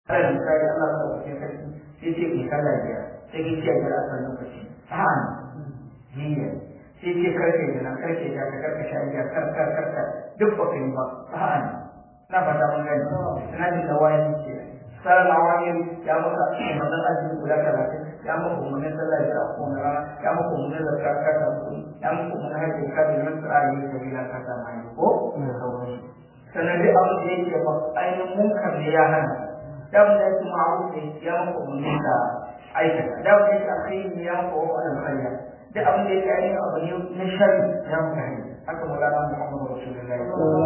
Allah misali Allah ta wuce sarki sai ce ki sallah biyar sai ki ce biyar a kan lokaci a'a niyya sai ce karfe da nan karfe da ka karfe sha biyar kar kar kar kar duk ba kai ba a'a na fata mun gani ina jin da wayan ce sallar awamir ya maka mazan azumi guda talatin ya maka umarnin sallah biyar a kowane rana ya maka umarnin zakka ka ta kuɗi ya maka umarnin hajji ka da nan tsara yi da bila ka ta mai ko sannan dai abin da yake ba ainihin munkar ne ya hana damu da yake ma'aruf ne ya maka umarni da aikata damu da yake alkhairi ne ya maka wa wannan khayya da abin da yake ainihin abu ne na shari ya maka hanyar haka mulana muhammadu rasulullahi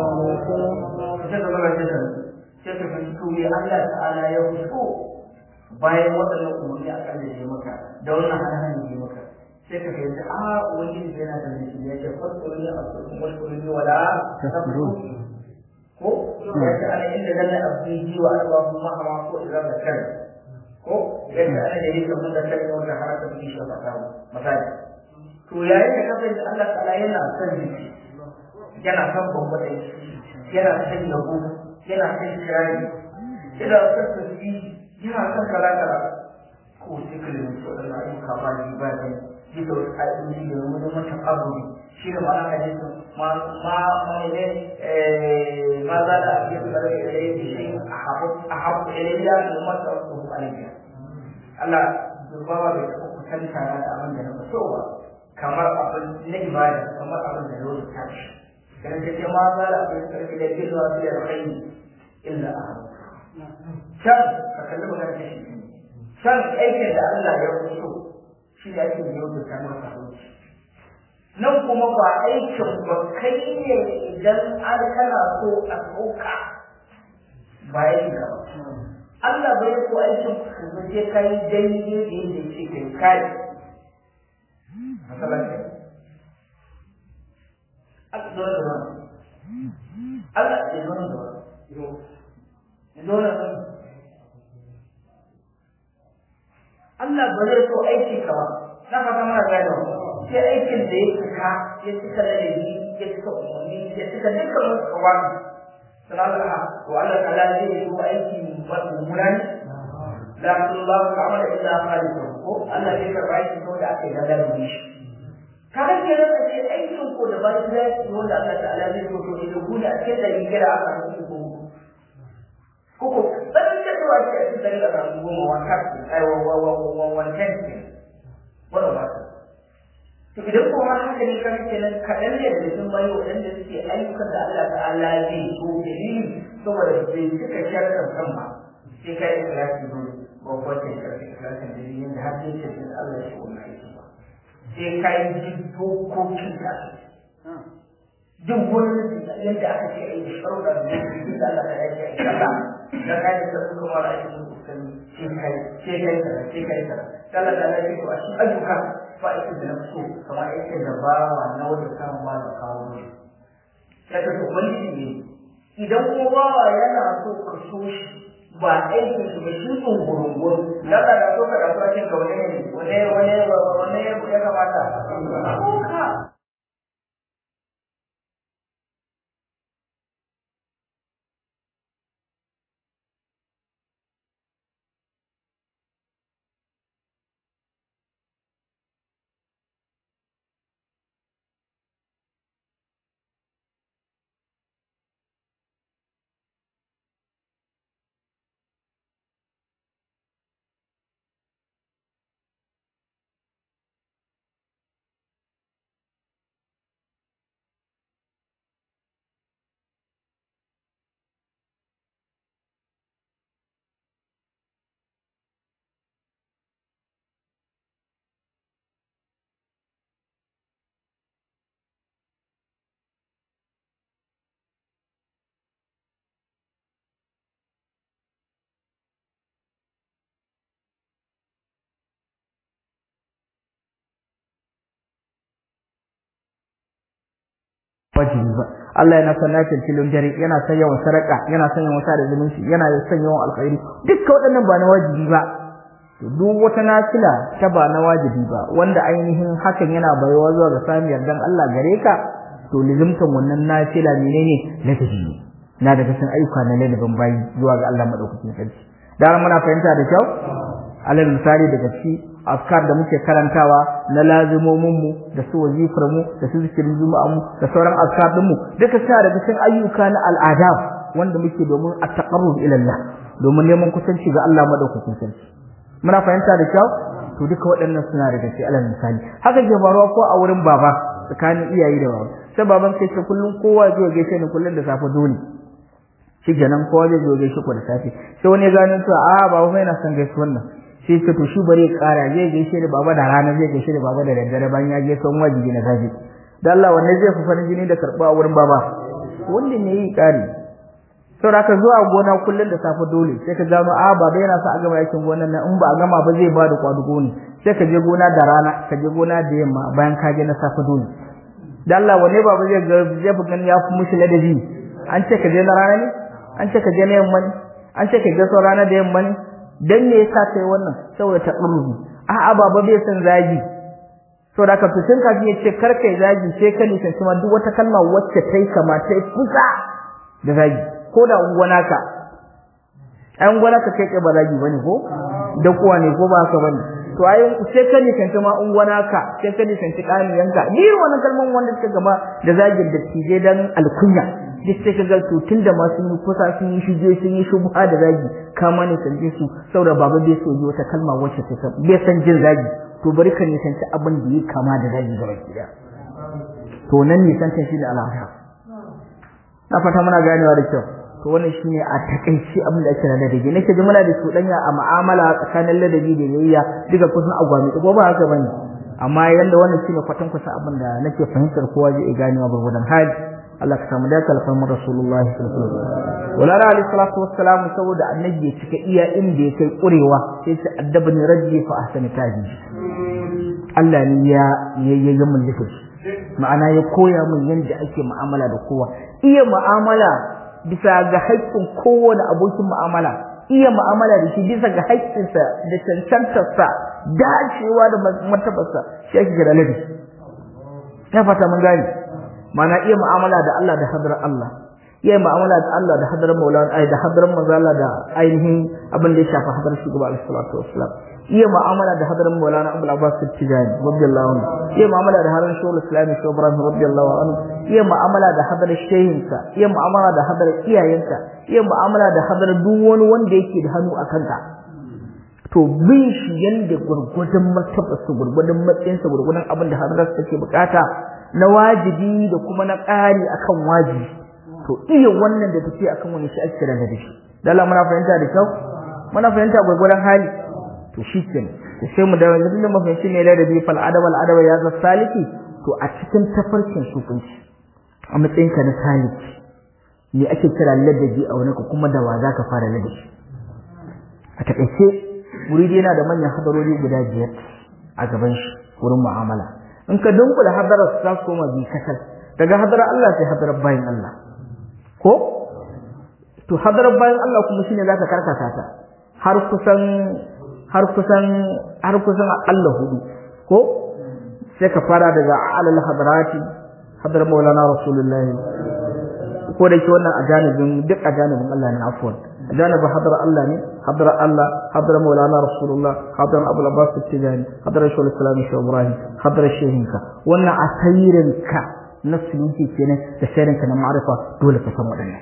sai ka zama jisar sai ka fi turi allah ta'ala ya fito bayan waɗannan umarni a kan da ya maka da wannan hana ya maka sai ka fahimci a ubangiji yana da nishi ya ce fasuru ne a cikin wasu ne wala tasabru ko ya ce ana inda zan abdi ji wa arba kuma hawa ko idan da kai ko ya ce ana da yake mun da kai wanda haraka bi shi fata misali to yayin da kafin da Allah ta'ala yana son jiki yana son bambata yana son yabo yana son kirari yana son tasbi yana son kala kala ko sai kalin to da ayyuka ba ni ba ne bisa wasu ƙa'idoji da wani mata abu shi da ma'ana hadisin ma ma ne ma za da ake su da ilai da shi a haɓu ilayya da mata wasu alayya Allah dubawa bai taɓa kusanta na da abin da na so ba kamar abin na ibada kamar abin da na ta shi kana ce ma za da abin da da ke zuwa su da alkhairi illa a haɓu can ka kalli magana ta shi can aikin da Allah ya so shi da ake yau da kamar fahimci nan kuma ba aikin ba kai ne idan an kana so a sauka ba ya shiga ba Allah bai so aikin ka zo sai kai daidai da yadda yake kai kai masalan kai Allah zo da wani Allah ya zo da wani ya zo da wani Allah ba zai so aiki ka ba na fata mana gano sai aikin da ya cika ya cika ladabi ya cika umarni ya cika dukkan wasu kawai sannan da to Allah ta'ala zai yi so aiki mummuna ne la Allah ta'ala illa khaliqu ko Allah zai karba aiki ko da aka yi da ladabi shi kada ke rasa ce aikin ko da bayan da yi wanda Allah ta'ala zai so to idan ku da ake da rigira aka yi ko koko ɗan da zuwa ce a cikin da samu goma wanka ai wankan ke wannan ba ta to idan ko har haka ne kan kenan kaɗan ne da sun bayi waɗanda suke ayyukan da Allah ta'ala zai so dalili saboda bai cika sharɗan kan ba sai kai ikhlasi dole ba ko ta sharɗi ikhlasin dalilin da har sai ce Allah ya so wannan aiki ba sai kai ji dokokin da duk wani yadda aka ce ai sharuɗa da yake da Allah ta yake ai kaza da kai da su kuma da ake musu kan shi kai shi kai da shi kai da Allah ta yake to a shi ayyuka fa ita da so kamar yake da bawa na wanda kan ba da kawo ne ya ta wani ne idan ko bawa yana so ka so shi ba aikin shi ba shi tsungurungun da ka da so ka da kwakin ka wani ne wani wani wani ya kamata ka wajibi ba Allah yana son lafiyar filin dare yana son yawan sadaka yana son yawan sada zumunci yana son yawan alkhairi dukkan waɗannan ba na wajibi ba to duk wata nafila ta ba na wajibi ba wanda ainihin hakan yana bayuwa zuwa ga samun yardan Allah gare ka to lizimtan wannan nafila menene na tafi na daga cikin ayyuka na lalabin bayi zuwa ga Allah madaukakin sarki da muna fahimta da kyau alal misali daga ci askar da muke karantawa na lazimomin mu da su wazifar mu da su zikirin juma'a mu da sauran askar din mu duka suna daga cikin ayyuka na al'ada wanda muke domin at-taqarrub ila Allah domin neman kusanci ga Allah madaukakin sarki muna fahimta da kyau to duka waɗannan suna daga cikin alal misali haka ke faruwa ko a wurin baba tsakanin iyaye da baba sai baban kai ce kullun kowa zai gaishe ni kullun da safe dole shi kenan kowa zai zo gaishe ku da safe sai wani ya gano cewa a baba mai na son gaishe wannan sai ce to shi bari ya kara zai gaishe da baba da rana zai gaishe da baba da daddare bayan ya je son wajibi na safe da Allah wanne zai fi farin jini da karɓa a wurin baba wanda ne yi kari saboda ka zuwa gona kullun da safe dole sai ka gano a baba yana sa a gama aikin gonan nan in ba a gama ba zai ba da kwadugo ne sai ka je gona da rana ka je gona da yamma bayan ka je na safe dole da Allah wanne baba zai ga zai fi gani ya fi mushi ladabi an ce ka je na rana ne an ce ka je na yamma ne an ce ka je sau rana da yamma ne dan me yasa kai wannan saboda ta urbi a'a baba bai san zagi saboda ka to tun kafin ya ce kar kai zagi sai ka nisan kuma duk wata kalma wacce tai kama tai kusa da zagi ko da ungwana ka ai ungwana ka kai ba zagi bane ko da kuwa ne ko ba haka bane to ai sai ka nisan kuma ungwana ka sai ka nisan kaniyanka ni wannan kalman wanda suka gama da zagin da tije dan alkunya duk sai ka ga to tunda ma sun yi kusa sun yi shige sun yi shubha da zagi kama ne san su saboda baba bai so yi wata kalma wacce ta san bai san jin zagi to bari ka nisanci abin da yi kama da zagi gaba gida to nan nisanci shi da al'ada na fata muna ganewa da kyau to wannan shine a takaici abin da ake da ladabi nake ji muna da cuɗanya a mu'amala tsakanin ladabi da yayya duka kusan agwami ko ba haka bane amma yanda wannan shine kwatan kusa abin da nake fahimtar kowa zai ganewa gurgudan hali Allah ka samu dace alfarmar Rasulullahi sallallahu alaihi wasallam wala alaihi salatu wassalam saboda annabi ya cika iya inda ya kai kurewa sai ce addabani rajji fa ahsani taji Allah ne ya ya ya mun ma'ana ya koya min yanda ake mu'amala da kowa iya mu'amala bisa ga haƙƙin kowane abokin mu'amala iya mu'amala da shi bisa ga haƙƙinsa da cancantarsa dacewa da martabarsa shi ake kira ladabi ya fata mun gane mana iya mu'amala da Allah da hadrar Allah iya mu'amala da Allah da hadrar Maulana ai da hadrar manzo Allah da ainihin abin da ya shafi hadrar shugaba alaihi salatu wassalam iya mu'amala da hadrar Maulana Abdul Abbas Tijani radiyallahu anhu iya mu'amala da hadrar Shaykhul Islam Shaykh Ibrahim radiyallahu anhu iya mu'amala da hadrar shehinsa iya mu'amala da hadrar iyayensa iya mu'amala da hadrar duk wani wanda yake da hannu a kanka to bin shi yanda gurgudun martabarsa gurgudun matsayinsa gurgudun abin da hadrar take bukata na wajibi da kuma na ƙari akan wajibi to iya wannan da take akan wani shi ake da shi da Allah muna fahimta da kyau muna fahimta gurgurdan hali to shikenan to sai mu da yanzu da mafahimci ne ladabi fal adab al adab ya za saliki to a cikin tafarkin sukunci a matsayin ka na saliki me ake kira ladabi a wani kuma da wa za ka fara ladabi a takaice muridi yana da manyan hadarori guda biyar a gaban shi wurin mu'amala in ka dunkula hadarar za su koma bi kasal daga hadarar Allah sai hadarar bayan Allah ko to hadarar bayan Allah kuma shine zaka karkata ta har kusan har kusan har kusan Allah hudu ko sai ka fara daga alal hadarati hadar maulana rasulullahi ko da ke wannan ajanibin duk ajanibin Allah ne afwan ajanibin hadar Allah ne hadar Allah hadar maulana rasulullah hadar abu abbas tijani hadar shawul islam shaw ibrahim hadar shehinka wannan asirinka na sunki kenan da shirinka na ma'arifa dole ka san waɗannan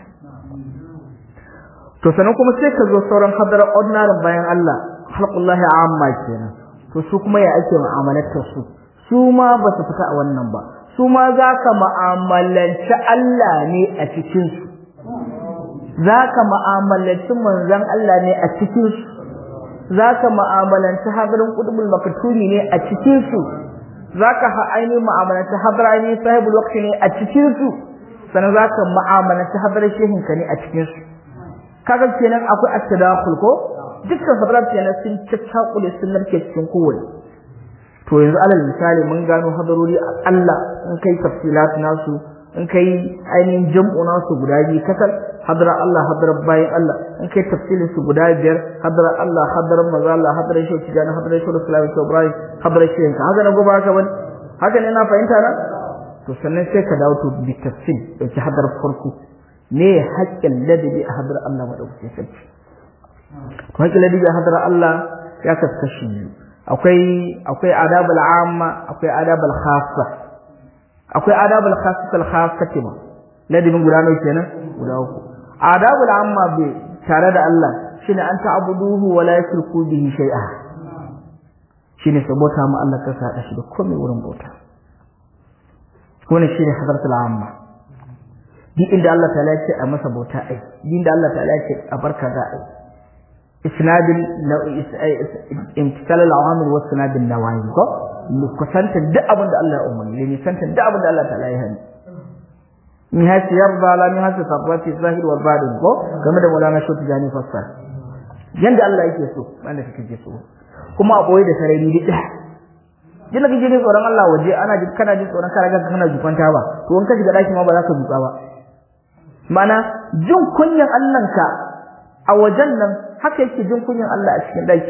to sanan kuma sai ka zo sauran hadar ordinary bayan Allah halqullahi amma kenan to su kuma ya ake mu'amalar su su ma ba su fita a wannan ba su ma za ka mu'amalanci Allah ne a cikin su za ka mu'amalanci manzon Allah ne a cikin su za ka mu'amalanci hadarin qutbul maktumi ne a cikin su za ka ainihin mu'amalanci hadar ainihin sahibul waqti ne a cikin su sannan za ka mu'amalanci hadarin shehinka ne a cikin su kaga kenan akwai at-tadakhul ko dukkan hadarat kenan sun caccakule sun narke cikin kowane to yanzu alal misali mun gano hadarori Allah in kai tafsilat nasu in kai ainihin jam'u nasu guda biyu kasal hadara Allah hadara bayan Allah in kai tafsilin su guda biyar hadara Allah hadara maza Allah hadara shi tijani hadara shi Islami shi Ibrahim hadara shi ka haka na gobe haka bane haka ne na fahimta na to sannan sai ka dawo to bi tafsil dauki hadar farko ne haƙƙin ladabi a hadar Allah madaukakin sarki to haƙƙin ladabi ga hadar Allah ya kaskashi biyu akwai akwai adabul amma akwai adabul khassa akwai adabul khassatul khassati ma ladabin guda nawa kenan guda uku adabul amma bai tare da Allah shine an ta'buduhu wa la yushriku bihi shay'a shine sabota mu Allah ka sa shi da komai wurin bauta wannan shine hadratul amma duk inda Allah ta ce a masa bauta ai duk inda Allah ta ce a barka da ai isnad imtisal al-awamir wa isnad an-nawahi ko kusanta duk abin da Allah ya umarni ne santa duk abin da Allah ta ya hani ni hasi yarda la ni hasi sabati zahir wa badin ko game da Maulana Shoti Jani Fassar yanda Allah yake so wanda kake so kuma a boye da sarari duk Jina kake jin tsoron Allah waje ana ji kana jin tsoron kare kanka kana jukanta ba to in ka shiga daki ma ba za ka juka ba mana jin kunyan Allahnka a wajen nan haka yake jin kunyan Allah a cikin daki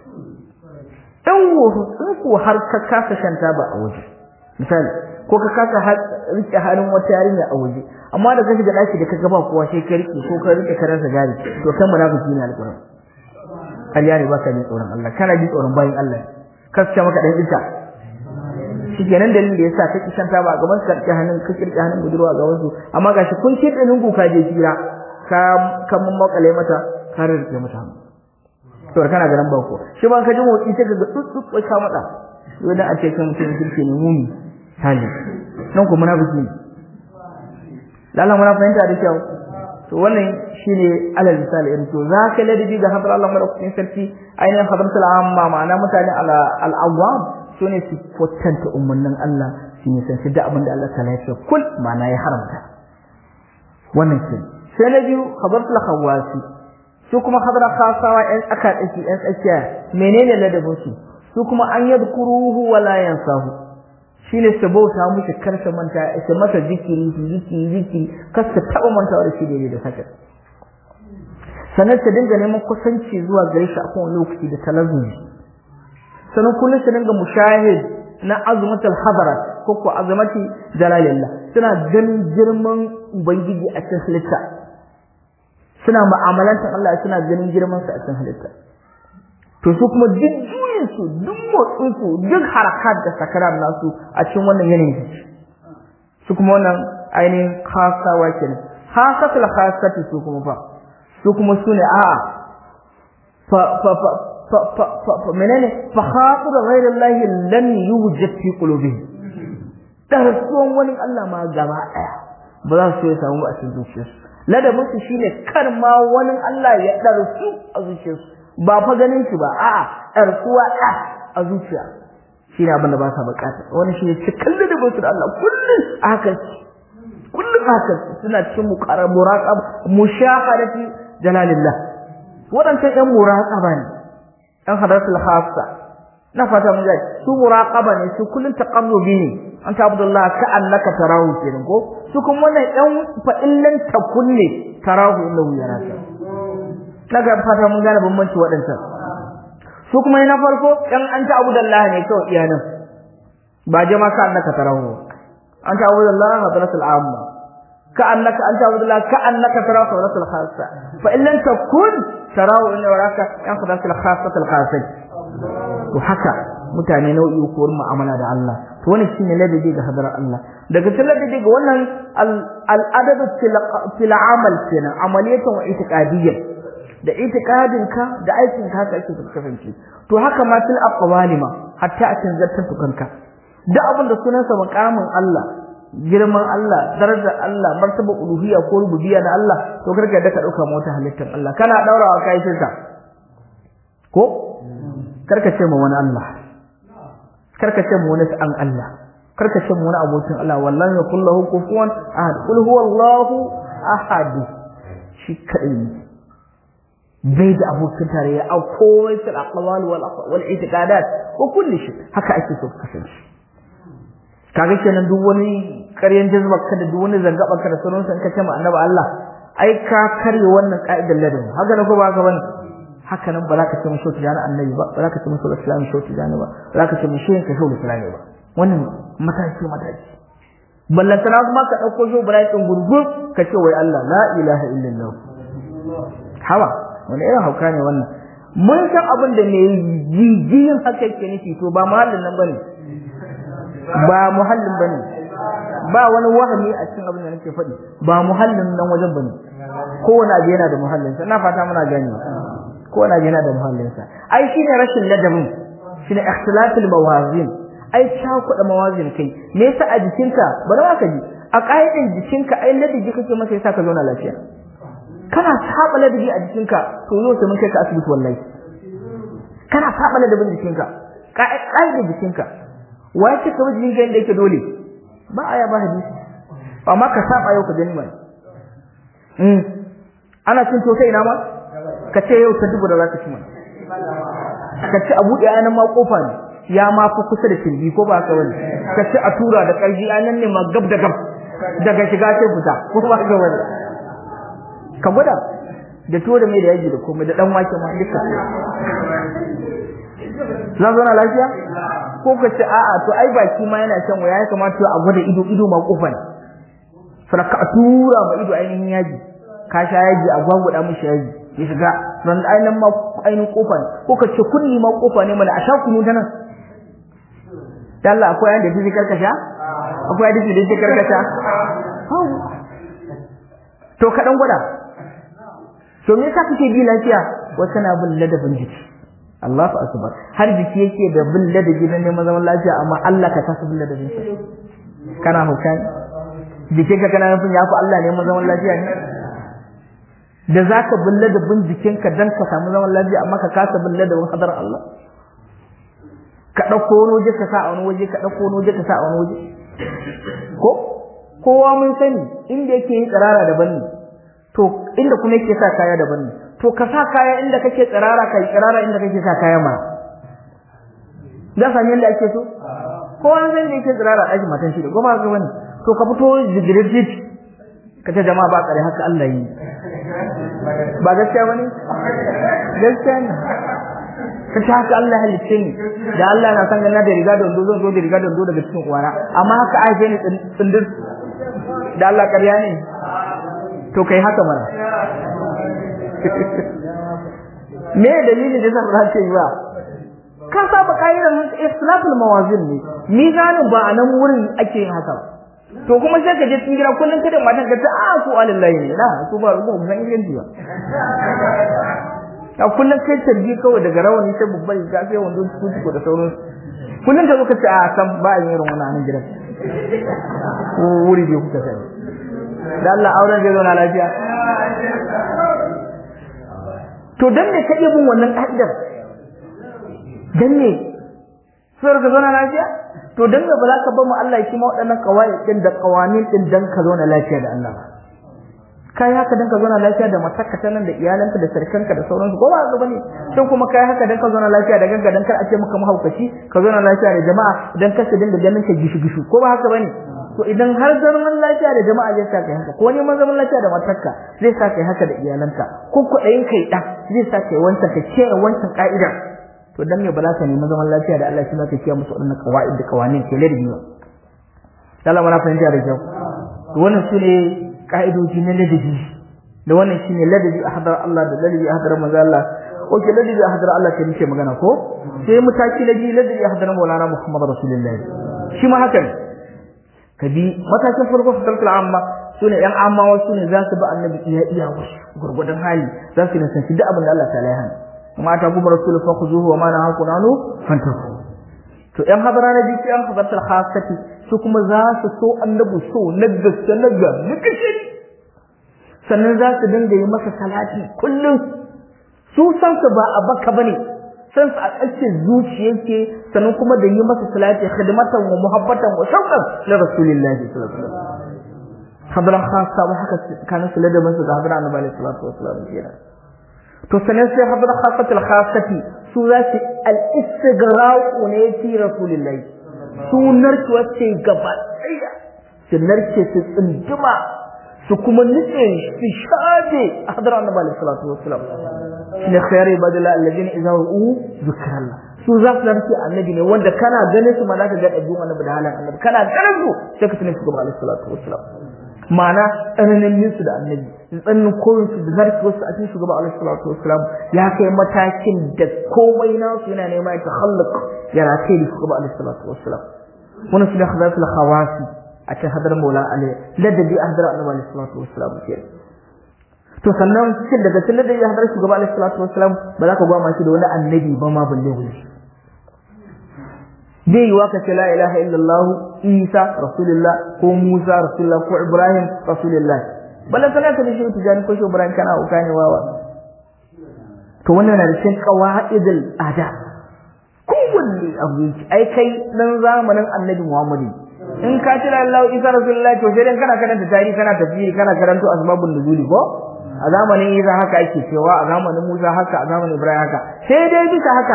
in in ko har ka kasa shanta ba a waje misali ko ka kasa rike hannun wata yarinya a waje amma da ka shiga daki da ka ga ba kowa sai ka rike ko ka rike karan gari to kan munafiki ne alƙur'an Allah ne baka jin tsoron Allah kana jin tsoron bayin Allah kaska maka dan isa shikenan dalilin da yasa kake shanta ba a gaban ka rike hannun ka rike hannun budurwa a gaban su amma gashi kun ce dinin ku ka je jira ka ka mun makale mata ka rike mata hannu to kana garan ba ko shi ba ka ji motsi sai ka ga tsutsu wai ka mata wai dan a ce kan mutum kirki ne mumi hali nan ko munafiki ne lalan muna fahimta da kyau to wannan shine alal misali irin to zaka ladabi ga hadar Allah madaukakin sarki ainihin hadratul amma ma'ana mutane ala al-awwam sune su kwatanta umarnin Allah su ne san da abin da Allah ta lafiya kul ma'ana ya haramta wannan ke sai na biyu hadratul khawasi su kuma hadra khasawa ɗan aka dake ɗan tsakiya menene ladabin su su kuma an yadkuruhu wala yansahu shine su bauta mushi kar su manta su masa zikiri zikiri zikiri kar su taɓa mantawa da shi daidai da haka sannan su dinga neman kusanci zuwa gare shi a kowane lokaci da talazumi sannan kullum su dinga mushahid na azumatul hadara ko ko azumati jalalillah suna ganin girman ubangiji a cikin halitta suna mu'amalantar Allah suna ganin girman sa a cikin halitta to su kuma duk juyin su duk motsin su duk harakat da sakaran nasu a cikin wannan yanayin su kuma wannan ainihin khasawa kenan khasatul khasati su kuma fa su kuma su ne a'a fa fa fa fa fa fa fa menene fa khatir ghayrillahi lam yujad fi qulubihim darsuwan wani Allah ma gaba daya ba za su yi samu a cikin zuciyarsu ladabin su shine kar ma wani Allah ya darsu a zuciyarsu ba fa ganin shi ba a'a darsuwa da a zuciya shine abin da ba sa bukata wani shine cikin ladabin su da Allah kullun haka kullun haka suna cikin muqarrab muraqab mushahadati jalalillah wadannan ɗan muraqaba ne ɗan hadratul khassa na fata mun ga su muraqaba ne su kullun taqarrubi ne an ta abdullah ka annaka tarahu kenan ko su kuma wannan ɗan fa illan takunne tarahu innahu yaraka daga fata mun gane bambanci waɗancan su kuma na farko ɗan an ta abdullah ne kawai iyanan ba jama ka annaka tarahu an ta abdullah hadratul amma ka annaka an ta abdullah ka annaka tarahu hadratul khassa fa illan takun tarahu inna yaraka yan hadratul khassatul khassah to haka mutane nau'i ko mu'amala da Allah to wannan shine ladabi ga hadar Allah daga cikin ladabi ga wannan al-adab fil amal kenan amaliyatan wa itiqadiyyan da itiqadin ka da aikin ka haka ake kasance to haka ma fil aqwali ma hatta a cikin zartar tukanka duk abin da sunansa maqamin Allah girman Allah darajar Allah martaba uluhiyya ko rububiyya na Allah to karka da ka dauka mota halittar Allah kana daurawa kai shirka ko karka ce ma wani Allah karka ce ma wani an Allah karka ce ma wani abokin Allah wallahi ya kullahu kufuwan ahad kul huwallahu ahad shi kadai ne bai da abokin tarayya a komai fil aqwal wal wal i'tiqadat wa kulli shi haka ake so kasance kaga kenan duk wani ƙaryan jazbar ka da duk wani zangabar ka da sauran san ka ce ma annabi Allah ai ka karye wannan ka'idar ladabi haka ne ko ba haka bane haka nan ba za ka ce mu shoti jani annabi ba ba za ka ce mu shoti islami shoti jani ba ba za ka ce mu shehin ka shoti islami ba wannan mataki mataki ballantana kuma ka ɗauko shi Ibrahim ɗin gurgur ka ce wai Allah la ilaha illallah hawa wani irin hauka ne wannan mun san abin da mai jijiyin haka yake nufi to ba muhallin nan bane ba muhallin bane ba wani wahami a cikin abin da nake faɗi ba muhallin nan wajen bane kowane abu yana da muhallinsa ina fata muna gani kowane abu yana da muhallinsa ai shine rashin ladabin shine ikhtilafil mawazin ai cakuɗa mawazin kai me yasa a jikinka bari ma ka ji a ƙa'idan jikinka ai ladabi kake masa yasa ka zauna lafiya kana saba ladabi a jikinka to yau sai mun kai ka asibiti wallahi kana saba ladabin jikinka ƙa'idan jikinka wai ce ka jikinka yadda yake dole ba aya ba hadisi amma ka saba yau ka gani mai mm ana cin to kai ina ma ka ce yau ta dubu da za ka ci mai ka ce a buɗe anan ma kofa ne ya ma fi kusa da kirji ko ba ka wani ka ce a tura da ƙarfi anan ne ma gab da gab daga shiga sai fita ko ba ka wani ka gwada da tuwo da mai da yaji da komai da dan wake ma duka za zauna lafiya ko ka ce a'a to ai baki ma yana shan waya ya kamata a gwada ido ido ma kofa ne sarka a tura ma ido ainihin yaji ka sha yaji a gwagwada mishi yaji ya shiga ran ainihin ma ainihin kofa ne ko ka ce kunni ma kofa ne mana a sha kunu ta nan Allah akwai yanda fi karkasha akwai yanda fi karkasha to ka dan gwada to me yasa kake bi lafiya wata na bin ladabin jiki Allahu akbar har jiki yake da bin ladabi na neman zaman lafiya amma Allah ka kasa bin ladabin sa kana hukan jikinka kana nufin ya fi Allah neman zaman lafiya ne da zaka bin ladabin jikinka dan ka samu zaman lafiya amma ka kasa bin ladabin hadar Allah ka dauko wani waje ka sa a wani waje ka dauko wani waje ka sa a wani waje ko kowa mun sani inda yake yin tsirara daban ne to inda kuma yake sa kaya daban ne to ka sa kaya inda kake tsirara kai tsirara inda kake sa kaya ma da san yanda ake so kowa san da yake tsirara aji matan shi da goma ga wani to ka fito jigirijit ka ce jama'a ba tsare haka Allah yi ba gaskiya bane gaskiya ne ka ce haka Allah halicce ni da Allah na san ganna da riga da wando zan zo da riga da wando daga cikin uwana amma haka ake ni tsindir da Allah ƙarya ne to kai haka mana me dalilin da zan race ba ka saba kaidar islaful mawazin ne mizanin ba a nan wurin ake yin haka to kuma sai ka je cikin gida kullun kada matan ka ta a su alillahi ne na su ba rubu san inganci ba a kullun kai tarbi kawai daga rawani sai babban ga sai wando su da sauran kullun ka zo ka ce a san ba a yin irin wannan nan gidan ko wuri bai kuka sani da Allah auren zai zauna lafiya to dan me ka bin wannan ka'idar dan me sai ka zauna lafiya to dan me ba za ka bar mu Allah ya kima waɗannan kawai din da kawanin din dan ka zauna lafiya da Allah kai haka dan ka zauna lafiya da matarka ta nan da iyalanka da sarkanka da sauransu ko ba ga bane sai kuma kai haka dan ka zauna lafiya da gagga dan kar a ce maka mahaukaci ka zauna lafiya da jama'a dan kar ka dinga ganin ka gishu gishu ko ba haka bane to idan har zaman lafiya da jama'a zai sa kai haka ko neman zaman lafiya da matarka zai sa kai haka da iyalanka ko kuɗayin kai da zai sa kai wancan ka ce wancan ka'ida to dan me ba za ka nemi zaman lafiya da Allah shi ma ka kiyaye musu waɗannan qawaid da qawanin ke ladabi ba Allah mana fahimta da kyau to wannan sune ka'idoji na ladabi da wannan shine ladabi a hadar Allah da ladabi a hadar manzo Allah oke ladabi a hadar Allah ke muke magana ko sai mutaki ladabi ladabi a hadar Maulana Muhammad Rasulullahi shi ma haka ne kabi matakin farko fatalkul amma sune yan amma wasu ne za su bi annabi iya iya wasu gurgudan hali za su nisanci duk abin da Allah ta laihan kuma ta kuma rasul fa khuzuhu wa ma nahaku nanu fantahu to yan hadara na bi yan hadaratul khassati su kuma za su so annabi so na gaske na ga nakashi sannan za su dinga yi masa salati kullum su san su ba a baka bane san su a ƙarshe zuciyarke sannan kuma da yi masa salati khidmatan wa muhabbatan wa shauqan li rasulillahi sallallahu alaihi wasallam hadran khassa wa haka kana su da masa da hadran annabi alaihi salatu wasallam kenan to sanan sai hadran khassatul khassati su za su al istighraq ne fi rasulillahi su narke wacce gaba ɗaya su narke su tsinduma su kuma nutse su shafe hadran annabi alaihi salatu wasallam shine khayar ibadillah alladhina idza ru'u zikrallah su za su zarce annabi ne wanda kana ganin su ma za ka ga ɗabi'un annabi da halin annabi kana ganin su sai ka tunan shugaba alaihi salatu wassalam ma'ana tsananin yin su da annabi tsananin koyin su da zarce wasu a cikin shugaba alaihi salatu wassalam ya kai matakin da komai nasu yana nema ya tahalluk ya rataye da shugaba alaihi salatu wassalam wannan su da khazafil khawasi a cikin hadar maula alaihi ladabi a hadar annabi alaihi salatu wassalam kenan to sannan cikin daga cikin da ya hadar shugaba alaihi salatu wassalam ba za ka gwama shi da wani annabi ba ma balle wani zai yi waka ce la ilaha illallah isa rasulullah ko musa rasulullah ko ibrahim rasulullah balla sana ka da shi tijani ko shi ibrahim kana uka ne wawa to wannan na da cikin qawaidul ada kowanne abu yake ai kai dan zamanin annabi muhammadu in ka tira Allah isa rasulullah to sai dan kana karanta tarihi kana tafsiri kana karanto asbabun nuzuli ko a zamanin Isa haka ake cewa a zamanin Musa haka a zamanin Ibrahim haka sai dai bisa haka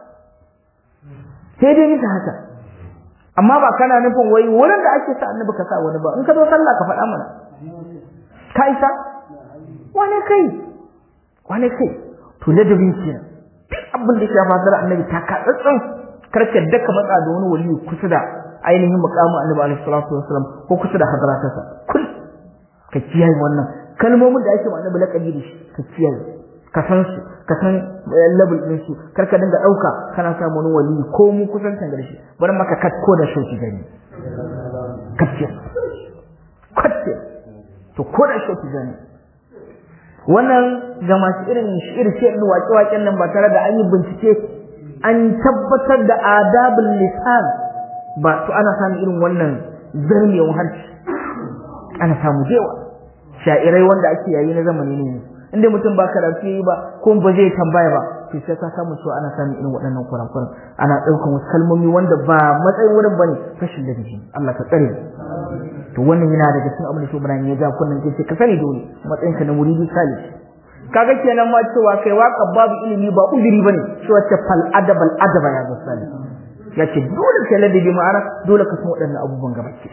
sai dai bisa haka amma ba kana nufin wai wurin da ake sa annabi ka sa wani ba in ka zo sallah ka faɗa mana ka isa wane kai wane kai to ladabin kenan duk abin da ya faɗa annabi ta ka tsantsan karka daka matsa da wani wali kusa da ainihin muqamin annabi alaihi salatu wasallam ko kusa da hadratarsa kul ka kiyaye wannan kalmomin da ake ma annabi laqabi da shi ka kiyaye ka san su ka san level din su kar ka dinga dauka kana samu wani wali ko mu kusan kan shi bari maka kat ko da shauki gani katce katce to ko da shauki gani wannan ga masu irin shi'ir ce din waƙe waƙen nan ba tare da an yi bincike an tabbatar da adabul lisan ba to ana samun irin wannan zarmewan harshe ana samu jewa sha'irai wanda ake yayi na zamani ne inda mutum ba karatu yi ba ko ba zai tambaya ba to sai ka samu cewa ana samun irin waɗannan kurakuran ana ɗaukan wasu kalmomi wanda ba matsayin wurin bane fashin da dashi Allah ka tsare to wannan yana daga cikin abin da Ibrahim ya ja kunnan ke ka sani dole matsayin ka na muridi salih kaga kenan ma cewa kai waka babu ilimi ba uzuri bane shi wacce fal adabal adaba ya zo salih ya ce dole kai ladabi ma'ana dole ka san waɗannan abubuwan gaba ki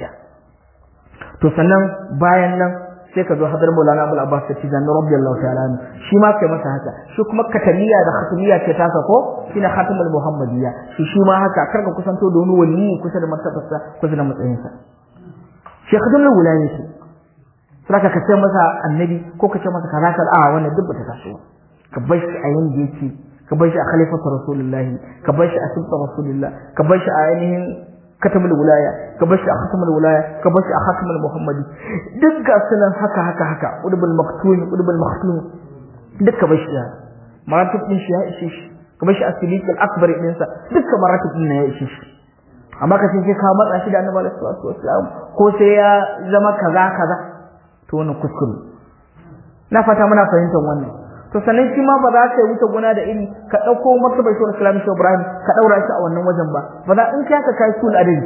to sannan bayan nan sai ka zo hadar Maulana Abul Abbas Tijani radiyallahu ta'ala anhu shi ma kai masa haka shi kuma katamiya da khatmiya ce taka ko shine khatimul muhammadiyya shi shi ma haka kar ka kusanto da wani wali kusa da martabarsa kusa da matsayinsa shi khatimul wilayah ce saka ka ce masa annabi ko ka ce masa kaza kaza a wannan duk bata taso ka bar shi a yanda yake ka bar shi a khalifatu rasulullahi ka bar shi a sibta rasulullah ka bar shi a ainihin katamul wilaya ka bar shi a khatamul wilaya ka bar shi a khatamul muhammadi duk ga sunan haka haka haka udbul maktum udbul maktum duk ka bar shi ya maratib din shi ya ishe shi ka bar shi a silikul akbar din sa duk maratib din ya ishe shi amma ka ce ka matsa shi da annabi sallallahu alaihi wasallam ko sai ya zama kaza kaza to wannan kuskure na fata muna fahimtar wannan to sannan shi ma ba za ka wuce gona da iri ka dauko martabar shi Islam shi Ibrahim ka daura shi a wannan wajen ba ba za in ka kai sul adadi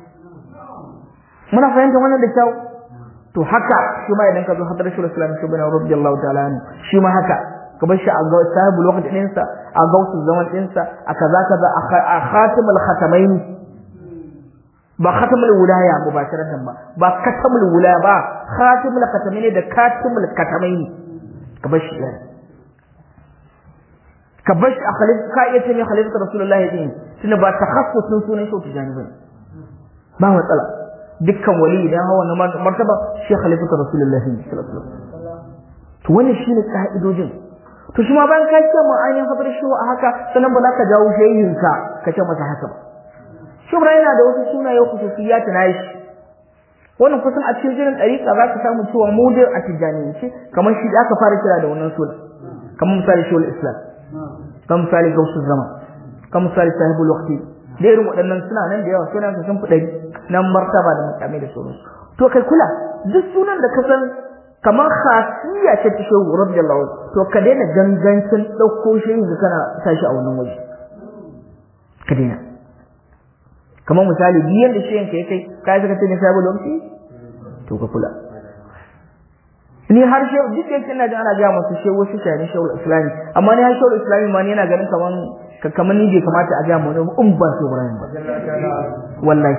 muna fahimtar wannan da kyau to haka shi ma idan ka zo hadar shi Islam shi Ibrahim radiyallahu ta'ala anhu shi ma haka ka bar shi a ga sahibu lokacin din sa a gausu zaman din sa a kaza kaza a khatimul khatamain ba khatamul wilaya mubasharatan ba ba katamul wilaya ba khatimul khatamain da katimul katamain ka bar shi ka bar shi a khalif ka iya ce ne khalifatu rasulullahi din tunda ba takhassusun sunan shi tijani bane ba matsala dukkan wali idan hawa na martaba shi khalifatu rasulullahi sallallahu alaihi wasallam to wannan shine ka'idojin to shi ma bayan ka ce mu ainihin hadar shi a haka sannan ba za ka jawo shehin ka ka ce masa haka ba shubra yana da wasu sunaye khususiyat na shi wannan kusan a cikin jirin dariƙa za ka samu cewa mu da a tijaniyance kamar shi da aka fara kira da wannan suna kamar misali shawul islam kan misali gausu zama kan misali sahibul waqti da irin waɗannan suna nan da yawa sunan su sun fi ɗari nan martaba da mutane da sauransu to kai kula duk sunan da ka san kamar khasiyya ce ta shehu radiyallahu to ka daina gangancin ɗauko shehu da kana tashi a wannan waje ka daina kamar misali biyan da shehin ka ya kai kai saka ce ne sahibul waqti to ka kula ni har shehu duk yake ina jin ana ga masu shehu wasu shayani shehu islami amma ni har shehu islami ma ni yana ganin kaman kaman ni bai kamata a ga mu ne in ba shehu ibrahim ba wallahi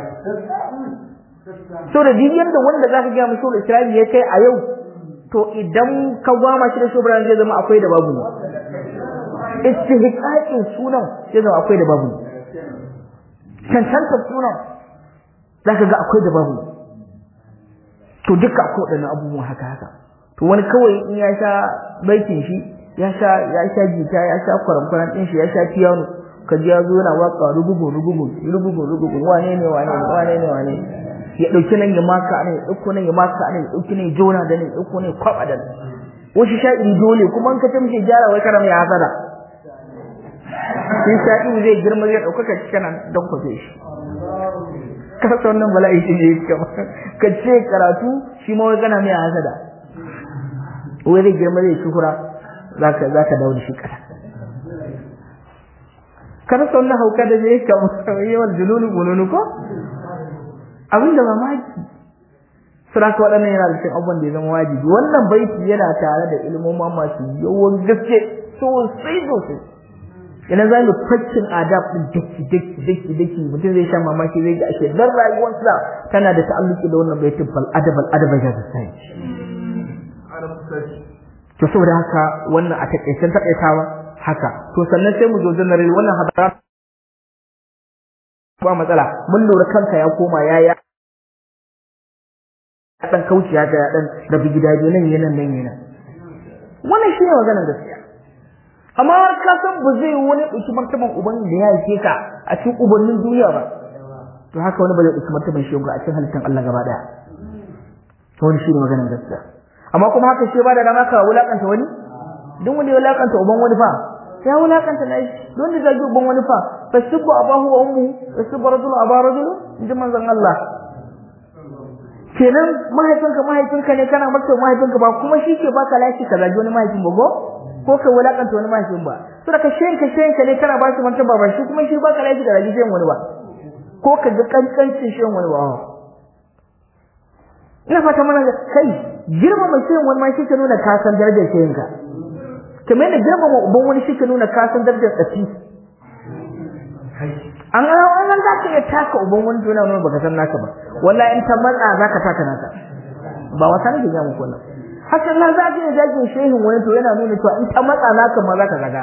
so da dibiyan da wanda zaka ga mu shehu islami ya kai a yau to idan ka gwama shi da shehu ibrahim zai zama akwai da babu istihqaqin sunan sai zama akwai da babu cancantar sunan zaka ga akwai da babu to duka akwai waɗannan abubuwan haka haka to wani kawai in ya sha baitin shi ya sha ya sha gita ya sha kwaramkwaran din shi ya sha piano ka ji ya zo yana waka rugugu rugugu rugugu rugugu wane ne wane ne wane ne wane ya dauki nan ya maka ne ya dauko nan ya maka ne ya dauki nan ya jona da ne ya dauko ne kwaba da wasu sha'iri dole kuma in ka ta mishi gyara wai kana mai hasada shi sha'iri zai girma zai dauka ka cikin nan don kwafe shi ka san wannan bala'i shi ne ka ce karatu shi ma wai kana mai hasada wai zai girma zai shuhura zaka zaka dawo da shi kasa kada son na hauka da zai ka yawan jululu bununu ko abin da mamaki sura ka waɗannan yana da cikin abubuwan da ya zama wajibi wannan baiti yana tare da ilmoma masu yawan gaske sosai sosai idan za mu faccin adab din daki daki daki daki mutum zai sha mamaki zai ga ashe dan rayuwarsa tana da ta'alluki da wannan baitin fal adab al adab ya sai to saboda haka wannan a takaicen takaitawa haka to sannan sai mu zo janar wannan hadara ba matsala mun lura kanka ya koma ya ya dan kauci ya ga dan da bi gidaje nan yana nan yana wannan shine maganar gaskiya amma har ka san ba zai wani dauki martaban uban da ya yake ka a cikin ubannin duniya ba to haka wani ba zai dauki martaban shi a cikin halittar Allah gaba daya to wani shine maganar gaskiya amma kuma haka shi ba da dama ka wulakanta wani duk wanda ya wulakanta uban wani fa ya wulakanta na shi don da zagi uban wani fa fasubbu abahu wa ummu fasubbu rajul aba rajul inji manzon Allah kenan mahaifinka mahaifinka ne kana maka mahaifinka ba kuma shi ke baka lafi ka zagi wani mahaifin ba ko ka wulakanta wani mahaifin ba to da ka shenka shenka ne kana ba shi mantaba ba shi kuma shi baka lafi ka zagi shen wani ba ko ka ga kankancin shen wani ba ina fata mana kai girmama shen wani ma shi ke nuna ka san darajar shenka kamar yadda girmama uban wani shi ke nuna ka san darajar tsafi an ga wannan za ka iya taka uban wani to yana nuna baka san naka ba wallahi in ta matsa za ka taka naka ba wata nake ga muku wannan hakan nan za ka iya jajin shehin wani to yana nuna cewa in ta matsa naka ma za ka zaga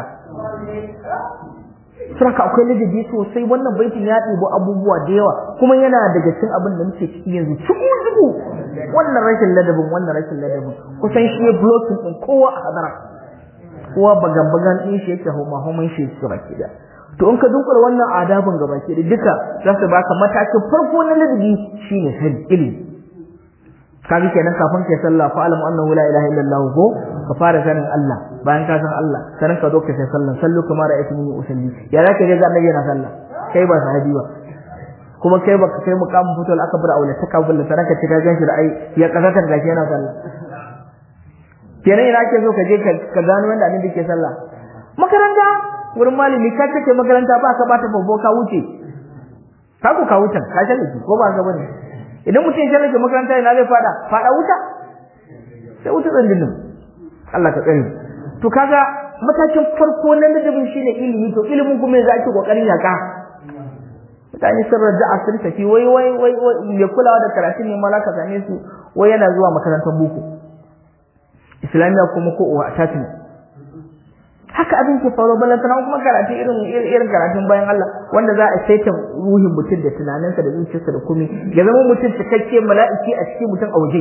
Saraka akwai ladabi sosai wannan baitin ya ɗibo abubuwa da yawa kuma yana daga cikin abin da muke ciki yanzu cikin zubu wannan rashin ladabin wannan rashin ladabin kusan shi ya blocking din kowa a hadara kowa bagan-bagan ɗin shi yake homa-homan shi su baki da to in ka dunkula wannan adabin gaba ke da duka za su baka matakin farko na ladabi shine sani ilimi kaga kenan kafin kai sallah fa alam annahu la ilaha illallah ko ka fara sanin Allah bayan ka san Allah sanan ka zo ka sai sallah sallu kamar ra'aytu min usalli ya zaka ga annabi yana sallah kai ba sahabi ba kuma kai baka kai muqamin fitul akbar aula ta kabul da sanaka ce ka ganshi da ai ya kasatar gashi yana sallah kenan ina ke so ka je ka gano wanda annabi ke sallah makaranta wurin malami ka kace makaranta ba ka bata babbo ka wuce ka ku ka wuce ka shalle ko ba ka bane idan mutum ya shalle makaranta ina zai fada fada wuta sai wuta tsandinin Allah ka tsare to kaga matakin farko na ladabin shine ilimi to ilimin kuma yanzu ake kokarin yaka mutane sun raja'a sun tafi wai wai wai ya kulawa da karatun ne malaka same su wai yana zuwa makarantar boko islamiyya kuma ko uwa attachment haka abin ke faruwa balantana kuma karatu irin irin karatun bayan Allah wanda za a saita ruhin mutum da tunaninsa da zuciyarsa da komai ya zama mutum cikakke mala'iki a cikin mutum a waje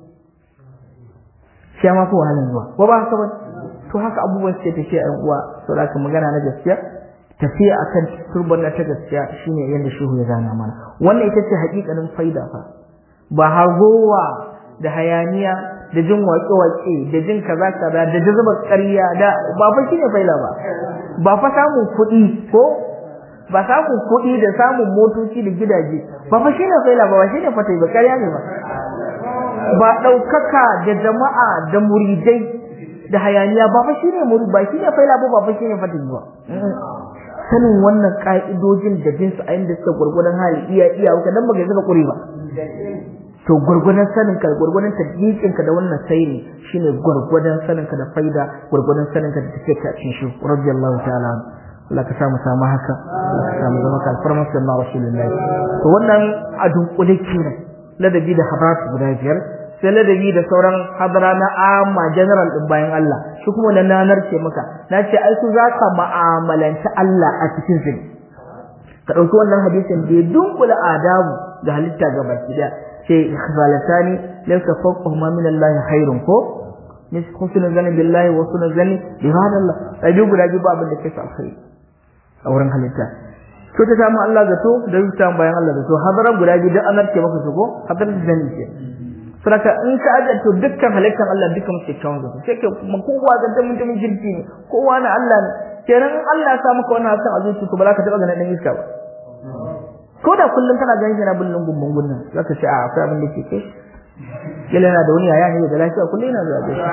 shi ma ko wahalan zuwa ko ba haka ba to haka abubuwan suke tafiya ɗan uwa to da magana na gaskiya tafiya akan turban na ta gaskiya shine yadda shehu ya gana mana wannan ita ce hakikanin faida fa ba hargowa da hayaniya da jin waƙe-waƙe da jin kaza kaza da jazubar ƙarya da ba fa shine faila ba ba fa samun kuɗi ko ba samun kuɗi da samun motoci da gidaje ba fa shine faila ba ba shine fatai ba ƙarya ne ba ba ɗaukaka da jama'a da muridai da hayaniya ba fa shine murid ba shine faila ba ba fa shine fatai ba sanin wannan ka'idojin da bin su a inda suka gurgurdan hali iya iya ka dan baka zaka kuri ba to gurgurdan sanin ka gurgurdan tadbiqin ka da wannan sayri shine gurgurdan sanin ka da faida gurgurdan sanin ka da take ka cikin shi radiyallahu ta'ala Allah ka samu samu haka Allah ka samu zama kalfarmar sallallahu rasulullahi to wannan a dunkule kenan ladabi da habat guda biyar sai ladabi da sauran hadara na amma general din bayan Allah shi kuma na nanar ce maka na ce ai su zaka mu'amalanta Allah a cikin su ka dauki wannan hadisin da ya dunkula adabu da halitta gaba ɗaya ce ikhbalatani laysa fawqahuma min Allah khairun ko mis husnul zanni billahi wa husnul zanni bi hadallah sai guda biyu abin da ke sa alkhairi a wurin halitta to ta samu Allah zato da rubuta bayan Allah zato hadaran guda biyu duk an narke maka su ko hadaran da zanni ce saraka in ka aje to dukkan halittar Allah dukkan muke kyawun zato sai ke kuma kowa ga dan mutumin jirki ne kowa na Allah ne kenan in Allah ya sa maka wannan hasan a zuci ko ba za ka taba ganin dan iska ba ko da kullum kana ganin shi na bullun gumbun gunnan zaka ce a akwai abin da ke kai kila yana da wani yaya ne da lafiya kullum yana zuwa gaishe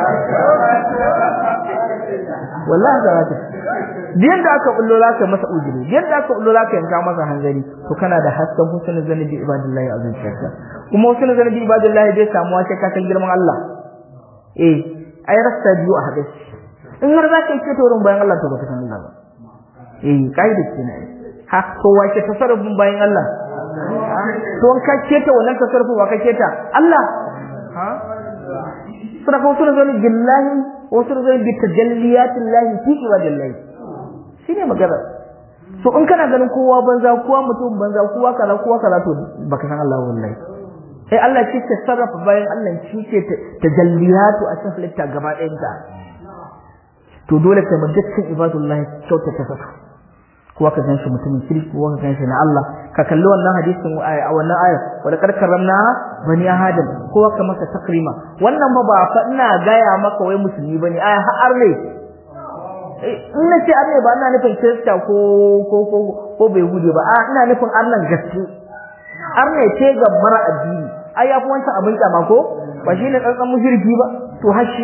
wallahi da zaka biyan da aka bullo zaka masa ujiri biyan da aka bullo zaka yanka masa hanzari to kana da hasken husnul zanni bi ibadillahi a zuciyarka kuma husnul zanni bi ibadillahi bai samuwa sai ka san girman Allah eh ai rasta biyu a hadisi in har zaka yi to wurin bayan Allah to baka san Allah ba eh kaida kenan ha to wace tasarrufin bayan Allah to ka keta wannan tasarrufu ba ka keta Allah ha sadaka wasu da zai billahi wasu da zai bi tajalliyatin lahi fi ibadillahi shine magana so in kana ganin kowa banza kowa mutum banza kowa kaza kowa kaza to baka san Allah wallahi sai Allah shi ke sarrafa bayan Allah shi ke tajalliyatu a cikin halitta gaba ɗayan ta to dole kai mu dukkan ibadullahi kyauta ta saka kowa ka ganshi mutumin kirki kowa ka ganshi na Allah ka kalli wannan hadisin a wannan aya wala kad karramna bani adam kowa ka masa takrima wannan ba ba fa ina gaya maka wai musulmi bane aya har ne in na ce arne ba ina nufin kirista ko ko ko ko bai hude ba a ina nufin arnan gaske arne ce ga mara addini ai yafi wancan abin kyama ko ba shine tsantsan mushriki ba to hashi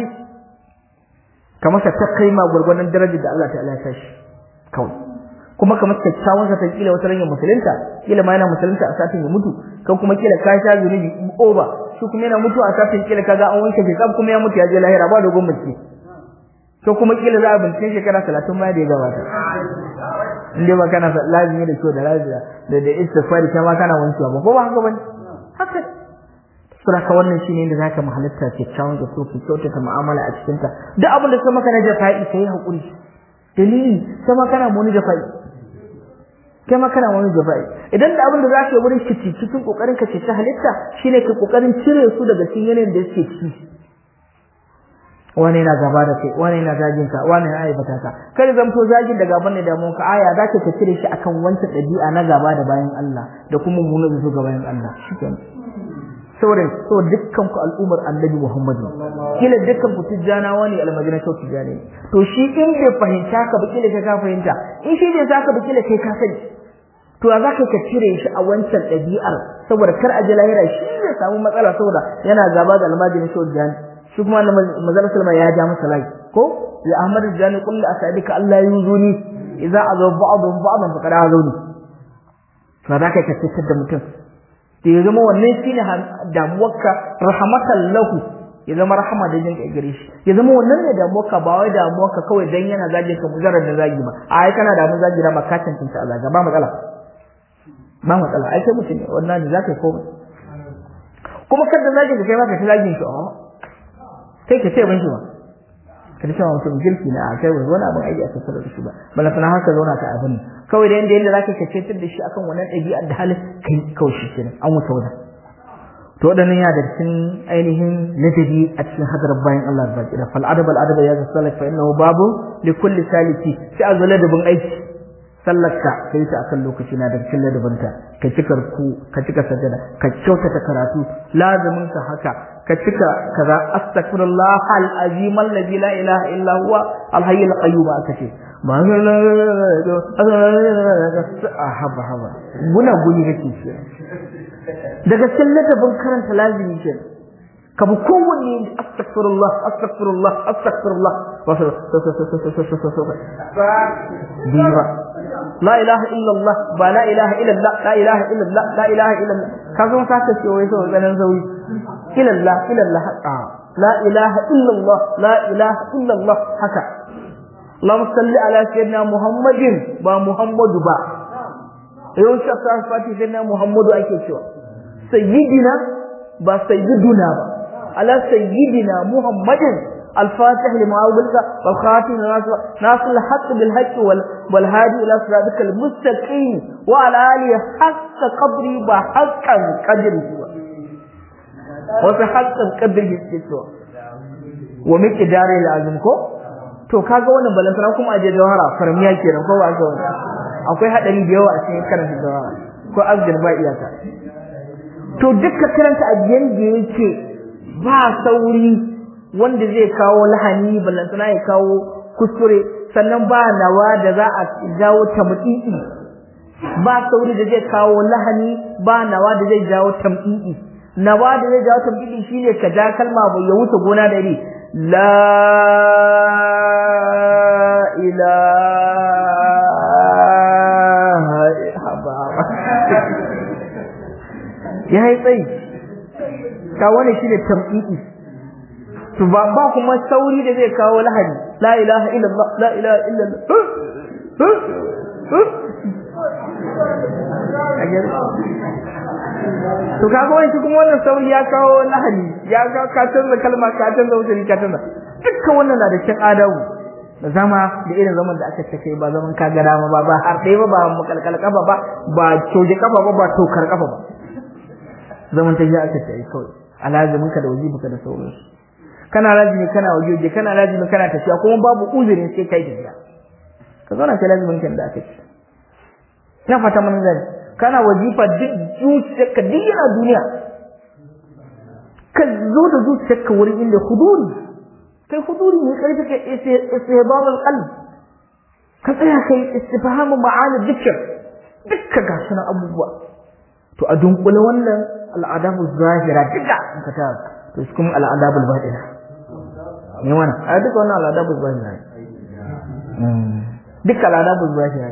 ka masa takrima gurgurdan darajar da Allah ta'ala ya tashi kawai kuma kamar kyakkyawan sa kila wata ranyar musulunta kila ma yana musulunta a satin ya mutu kan kuma kila ka sha zunubi oba shi kuma yana mutu a satin kila kaga an wanke shi kuma ya mutu ya je lahira ba dogon mace to kuma kila za a bincike shekara 30 ma da ya gabata inde ba kana lazimi da kyau da lafiya da da istighfari kai ma kana wankewa ba ko ba haka bane haka sura ka wannan shine inda zaka mahalatta kyakkyawan da so ki kyautata mu'amala a cikin ta duk abin da kuma kana jafa'i kai hakuri dalili sama kana muni jafa'i kai ma kana wani jafa'i idan da abin da za ka yi wurin kici cikin kokarin ka ce ta halitta shine ka kokarin cire su daga cikin yanayin da suke ciki wani yana gaba da kai wani yana zagin ka wani yana aibata ka kada zamto zagin da gaban ne da mun ka aya za ka cire shi akan wancan dabi'a na gaba da bayan Allah da kuma mummunan zuwa ga bayan Allah shikenan saboda so dukkan ku al'ummar annabi Muhammad kila dukkan ku tijjana wani almajina to tijjani to shi in bai fahimta ka ba kila ka fahimta in shi bai zaka ba kila kai ka sani to za ka ka cire shi a wancan ɗabi'ar saboda kar a ji lahira shi zai samu matsala saboda yana gaba da almajin shi tijjani shi kuma manzon sallama ya ja masa lai ko ya ahmad tijjani kullu asadika Allah yuzuni idza azaw ba'dhum ba'dhan faqad azawni to za ka ka fitar da mutum da ya zama wannan shine damuwarka rahmatan lahu ya zama rahama da jinka gare shi ya zama wannan ne damuwarka ba wai damuwarka kawai dan yana zage ka mujarrad da zagi ba a ai kana da mun zagi da maka tantance Allah ba matsala ba matsala ai kai mutum ne wannan ne zaka komai kuma kada zage ka kai ma ka zagin shi oh kai ka ce ban shi ba kada cewa mutum girki na a kai wani abin aiki a tattara da shi ba bala sana haka zauna ka abin kawai da yanda yanda zaka kace da shi akan wannan ɗabi'ar da halin kai kawai shi kenan an wuce wajen to wadannan ya da cikin ainihin ladabi a cikin hadarar bayan Allah da kira fal adab al adab ya ga salak fa innahu babu li kulli saliki sai a zo ladabin aiki sallarka kai ta akan lokaci na da cikin ladabinta ka cika ku ka cika sajada ka kyautata karatu lazimin ka haka ka cika kaza astaghfirullah al azim alladhi la ilaha illa huwa al hayy al qayyum aka ce ba haba haba guna guni kake ce daga cikin ladabin karanta lazimi ce ka bi kowanne astaghfirullah astaghfirullah astaghfirullah diba la ilaha illallah ba la ilaha illallah la ilaha illallah la ilaha illallah ka zo ka ta ce wai sau ganin zauri illallah illallah a la ilaha illallah la ilaha illallah haka Allahumma salli ala sayyidina Muhammadin ba Muhammadu ba yau shi aka fati sayyidina Muhammadu ake cewa sayyidina ba sayyiduna ba على سيدنا محمد الفاتح لما أغلق والخاتم لما سبق ناصر الحق بالحق والهادي إلى صراطك المستقيم وعلى آله حق قدري وحقا قدره وحقا قدره استسوى ومقدار العظيم ko to kaga wannan balantana kuma aje jawhara farmiya kenan ko ba ga wannan akwai hadari da yawa a cikin karanta jawhara ko azgir ba iyaka to dukkan karanta abiyan da yake ba sauri wanda zai kawo lahani balantana ya kawo kuskure sannan ba nawa da za a jawo tamdidi ba sauri da zai kawo lahani ba nawa da zai jawo tamdidi nawa da zai jawo tamdidi shine ka ja kalma ba ya wuce gona da ri la ilaha ya yi tsayi ka wani shi ne tamɗiɗi to ba ba kuma sauri da zai kawo lahadi la ilaha illallah la ilaha illallah to kaga wani shi kuma wannan sauri ya kawo lahadi ya ga ka canza kalma ka canza wuce ka canza dukkan wannan na da cin adabu da zama da irin zaman da aka ce kai ba zaman ka ga dama ba ba har ɗaya ba ba makalkal kafa ba ba coje kafa ba ba tokar kafa ba zaman ta ya aka ce kawai alazimin ka da wajibi da sauransu kana lazimi kana wajibi kana lazimi kana tafiya kuma babu uzurin sai kai tafiya ka zauna kai lazimin kan da aka ce ina fata mun gani kana wajifa duk zuciyarka duk yana duniya ka zo da zuciyarka wurin inda huduri kai huduri ne karfi ka istihbab al-qalb ka tsaya kai istifhamu ma'ani dhikr dukkan ga sunan abubuwa to a dunkule wannan al'adabu zahira duka in ka ta to shi kuma al'adabu batina ne wannan a duka wannan al'adabu zahira duka al'adabu zahira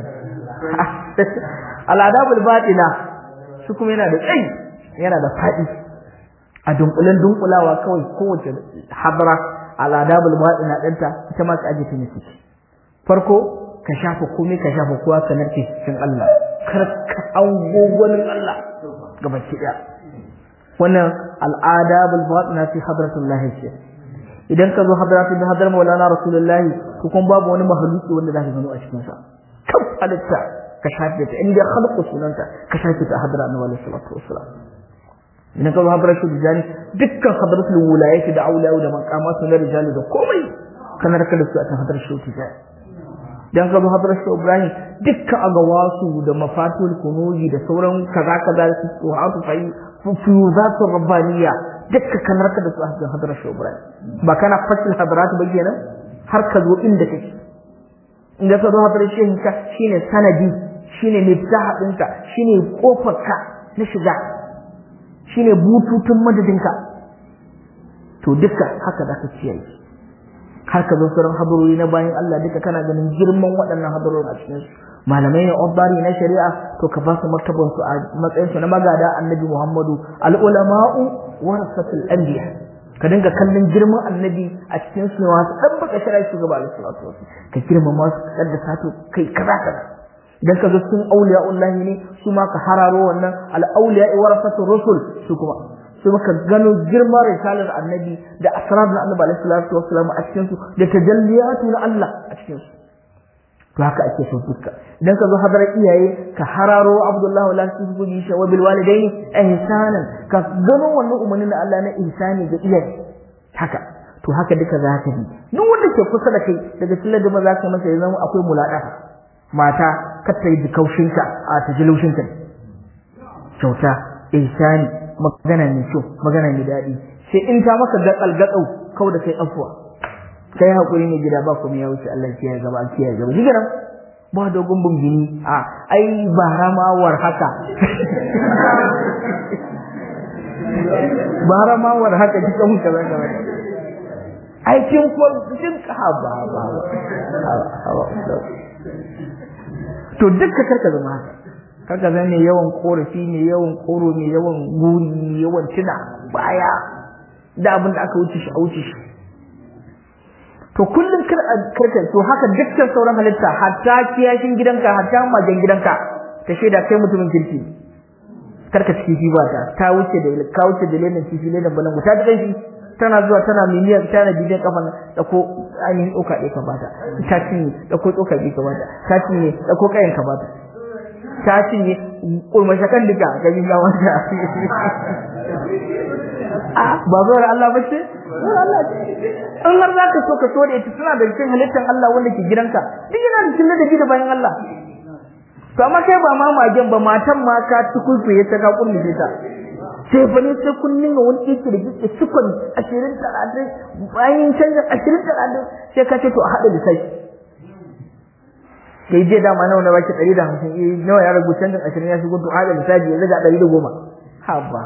al'adabu batina shi kuma yana da tsayi yana da faɗi a dunkulen dunkulawa kawai kowace hadara al'adabu batina ɗinta ita ma ka aje ta ne farko ka shafa komai ka shafa kowa ka narke cikin Allah kar ka ango gwanin Allah gaba ki daya wannan al'adabul batina fi hadratullah ce idan ka zo hadratul bi hadrar maulana rasulullahi to kun babu wani mahaluki wanda zaka gano a cikin sa kan halitta ka shafe ta inda khalqu sunanta ka shafe ta hadra annabi sallallahu alaihi wasallam idan ka zo hadratul bijani dukkan hadratul wilayati da auliya da maqamatu na rijali da komai kana raka da su a cikin hadratul tijani dan ka zo hadrar shi Ibrahim dukkan agawasu da mafatul kunuji da sauran kaza kaza su suhatu fai fuyuzatur rabbaniya dukkan kanar ka da su a hadrar shi Ibrahim ba kana fasil hadrat ba kenan har ka zo inda kake inda ka zo hadrar shi ka shine sanadi shine miftah ɗinka shine kofar ka na shiga shine bututun madadinka to duka haka da ka ciyaye har ka zo sauran hadarori na bayan Allah duka kana ganin girman waɗannan hadarorin a cikin su malamai ne obbari na shari'a to ka ba su martaban su a matsayin su na magada annabi Muhammadu al ulama'u warasatul anbiya ka dinga kallon girman annabi a cikin su masu dan baka shari'a su gaba da salatu ka girmama su ka da sato kai kaza kaza idan ka zo cikin auliya'ullahi ne su ma ka hararo wannan al auliya'i warasatul rusul su kuma sai muka gano girman risalar annabi da asrar na annabi alaihi salatu wassalam a cikin su da tajalliyatu na Allah a cikin su to haka ake so duka idan ka zo hadarar iyaye ka hararo Abdullahi wala tubuji shi wa bil walidaini ihsanan ka gano wannan umarnin da Allah na ihsani ga iyaye haka to haka duka za ka bi duk wanda ke kusa da kai daga cikin da za ka masa ya zama akwai mulaka mata kar ta yi kaushinka a tajilushinka kyauta ihsani magana mai kyau magana mai daɗi sai in ta maka gatsal gatsau kau da kai afuwa kai hakuri ne gida ba ku ya wuce Allah ya gaba an kiyaye gaba shiga nan ba dogon bungini a ai ba ramawar haka ba ramawar haka kika mun kaza kaza ai kin ko kin ka ba ba to dukka karka zama haka kaga zan ne yawan korafi ne yawan koro ne yawan guri ne yawan tuna baya da abin da aka wuce shi a wuce shi to kullum kar karka to haka dukkan sauran halitta hatta kiyashin gidanka hatta majan gidanka ta shaida kai mutumin kirki karka ciki shi ba ta ta wuce da ka wuce da lenin kifi lenin balangu ta da shi tana zuwa tana miliyan tana bidiyon kafan da ko ainihin tsoka ɗaya ka bata ta cinye da ko tsoka ɗaya ka bata ta cinye da ko kayan ka bata ta cinye kurmashe kan duka ga yin ya wanda ba zuwa Allah ba ce Allah ce in har za ka so ka so da ita suna da cikin halittar Allah wanda ke gidanka duk yana da cikin ladabi da bayan Allah to amma kai ba ma magen ba matan ma ka tukulkuye ta ka kurmishe ta sai fa ne sai kun ninga wani yake da kike cikon ashirin talatin bayan canjin ashirin talatin sai ka ce to a haɗa lissafi sai je dama nawa na baki ɗari da hamsin eh nawa ya ragu canjin ashirin ya shigo to haɗa lissafi ya zaga ɗari da goma haba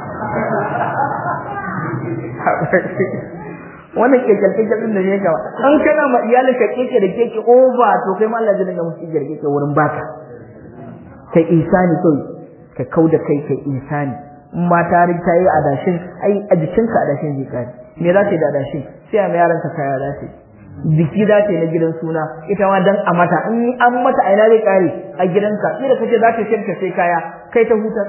wannan kekel kekel din da ne gaba an kana ma iyalin ka keke da keke over to kai ma Allah zai dinga musu keke keke wurin baka kai isani kai ka kauda kai kai isani in ma ta ta yi adashin ai a jikinka adashin zai kare me za ta yi da adashin sai a mai yaran ka kaya za ta yi biki za ta yi na gidan suna ita ma dan a mata in an mata aina zai kare a gidanka ina kace za ta shirka sai kaya kai ta hutar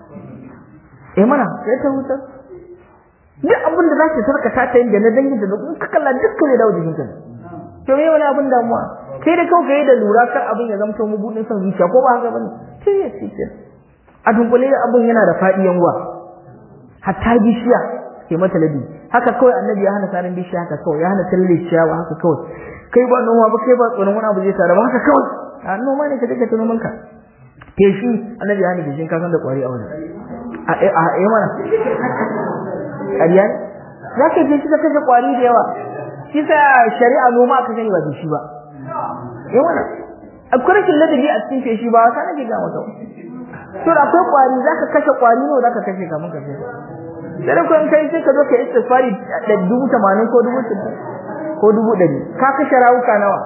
eh mana kai ta hutar duk abin da za ta sarka ta ta yin da na dangin da in ka kalla dukkan ya dawo jikinka to me wani abin damuwa kai da kawai kai da lura kar abin ya zamto mu budin son zuciya ko ba haka bane sai ya ce a dunkule abin yana da faɗi yanwa hatta bishiya ke mata ladi haka kawai annabi ya hana sanin bishiya haka kawai ya hana talle ciyawa haka kawai kai ba noma ba kai ba tsoron wani abu zai tare ba haka kawai a noma ne ka daga tunomin ka ke shi annabi ya hana bishin ka san da kwari a wani a a a mana ƙarya za ka je shi ka kashe kwari da yawa shi sa shari'a noma aka sani ba bishi ba eh mana akwai rashin ladabi a cikin feshi ba wasa nake ga maka to da akwai kwari zaka kashe kwari ne zaka kashe kamun ka sai sai ko in kai sai ka zo ka istighfari da dubu tamanin ko dubu ko dubu ɗari ka kashe rawuka nawa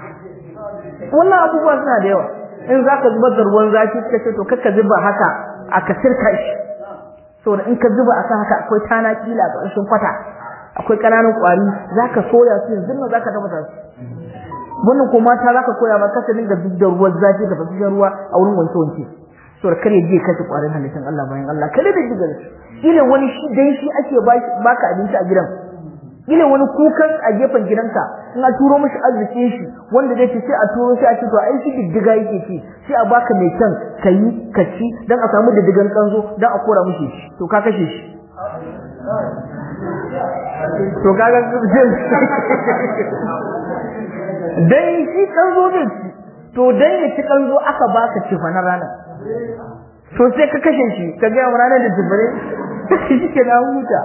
wannan abubuwa suna da yawa in zaka zubar da ruwan zafi ka ce to kakka zuba haka aka sirka shi saboda in ka zuba akan haka akwai tana kila a ƙarshen kwata akwai ƙananan ƙwari zaka soya su yanzu nan zaka dafa su wannan ko mata zaka koya ma kasa dinga duk da ruwan zafi da fasashen ruwa a wurin wanke wanke saboda kare je kashe ƙwarin halittar Allah bayan Allah kare da diga ila wani shi dan shi ake baka abinci a gidan ila wani kukan a gefen gidanka in a turo mishi arzikin shi wanda zai ce sai a turo shi a ce to ai shi diddiga yake ci sai a baka mai kyan ka yi ka ci dan a samu diddigan kanzo dan a kora mishi to ka kashe shi to kaga dan shi kanzo ne to dan ya ci kanzo aka baka ci fa na rana to sai ka kashe shi ka ga ranar da jibire shi ke na huta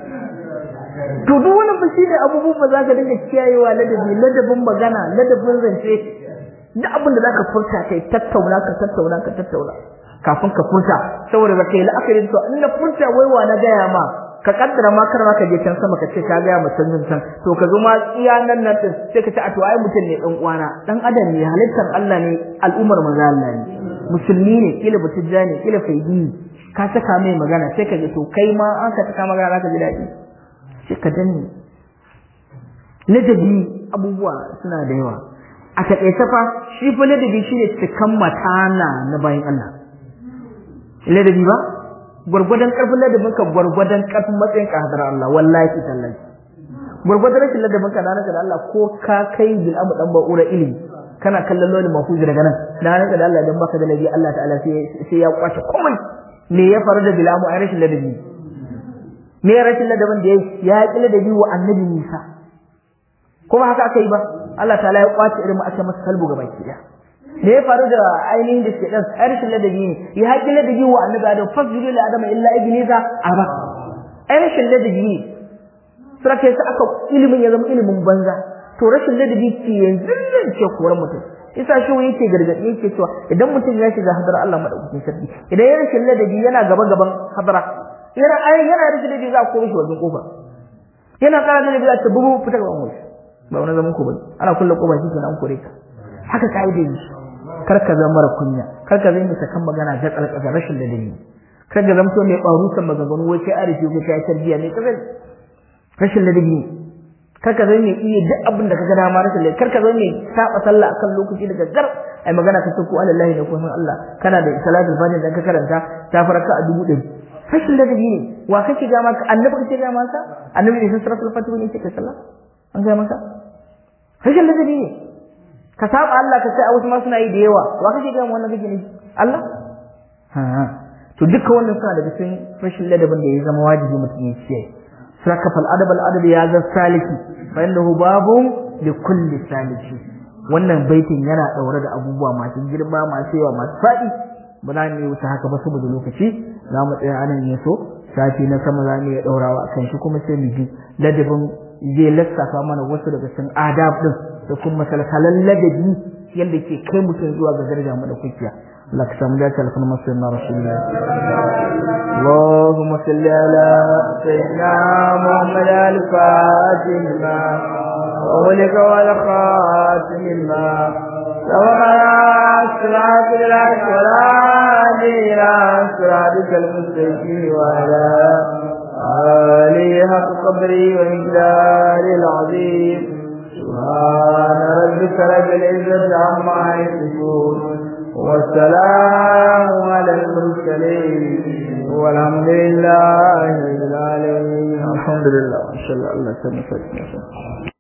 to duk wani ba shine abubuwan ba za ka dinga kiyayewa ladabi ladabin magana ladabin zance duk abin da zaka furta kai tattauna ka tattauna ka tattauna kafin ka furta saboda baka yi la'akari to in na furta waiwa na gaya ma ka kaddara ma kar ma ka je can sama ka ce ka gaya ma can can to ka zo ma iya nan nan din sai ka ce a to ai mutum ne dan uwana dan adam ne halittar Allah ne al'ummar manzo Allah ne musulmi ne kila butujja ne kila faidi ka saka mai magana sai ka ji to kai ma an ka saka magana zaka ji daɗi sai ka danne ladabi abubuwa suna da yawa a taƙaice fa shi fa ladabi shine cikan matana na bayan Allah ladabi ba gwargwadon ƙarfin ladabin ka gwargwadon ƙarfin matsayin ka hadar Allah wallahi tallahi gwargwadon rashin ladabin ka na da Allah ko ka kai bil amu dan ba'ura ilimi kana kallon lolin mafuzi daga nan na ranka da Allah dan baka da ladabi Allah ta'ala sai ya kwace komai me ya faru da bilamu ai rashin ladabi me rashin ladabin da yayi ya ki ladabi wa annabi Musa kuma haka aka yi ba Allah ta'ala ya kwace irin aka masa kalbu ga baki daya me ya faru da ainihin da ke dan rashin ladabi ne ya haƙi ladabi wa annabi Adam fasjudu li adama illa iblisa aba ai rashin ladabi ne sura kai aka ilimin ya zama ilimin banza to rashin ladabi ke yanzu nan ce koran mutum isa shi yake gargaɗi yake cewa idan mutum ya shiga hadar Allah madaukakin sarki idan ya rashin ladabi yana gaba gaban hadara yana ai yana rashin ladabi za a kore shi wajen kofa yana ƙara ladabi za ta bubu fita gaban wasu ba wani zaman ku bane ana kulle kofa shi kenan an kore ka haka kaide yi kar ka zama mara kunya kar ka zama sakan magana ga kalkasa rashin ladabi kar ka zama mai barusan maganganu wai kai arifi ko kai tarbiya ne kazai rashin ladabi kar ka zama mai iya duk abin da kaga dama rashin ladabi kar ka zama mai saba sallah akan lokaci daga gar ai magana ka ko Allah ne ko san Allah kana da salatul fatiha da ka karanta ta faraka a dubu ɗari fashin ladabi ne wa kake ga maka annabi kake ga maka annabi ne sun suratul fatih ne yake sallah an ga maka fashin ladabi ne ka saba Allah ka sai a wasu ma suna yi da yawa wa kake ga wannan kake ne Allah ha to duka wannan suna daga cikin fashin ladabin da ya zama wajibi mutum ya kiyaye saka fal adab al adab ya za saliki fa innahu babun li kulli saliki wannan baitin yana daure da abubuwa masu girma masu yawa masu fadi ba za mu yi wuce haka ba saboda lokaci za mu tsaya anan ne so sati na sama za mu iya daurawa akan shi kuma sai mu ji ladabin zai lissafa mana wasu daga cikin adab din da kuma salsalan ladabi yadda ke kai mutum zuwa ga daraja mu da kukiya Allah ka samu dace alfan masayyidina rasulullah اللهم صل على سيدنا محمد الفاتح لما وولك والخاتم لما سبقنا صراط العرش ولا هادي إلى صراطك المستقيم وعلى آله حق قدري ومقداره العظيم سبحان ربك رب العزة عما يصفون والسلام على المرسلين والحمد لله رب العالمين الحمد لله ما شاء الله الله سبحانه وتعالى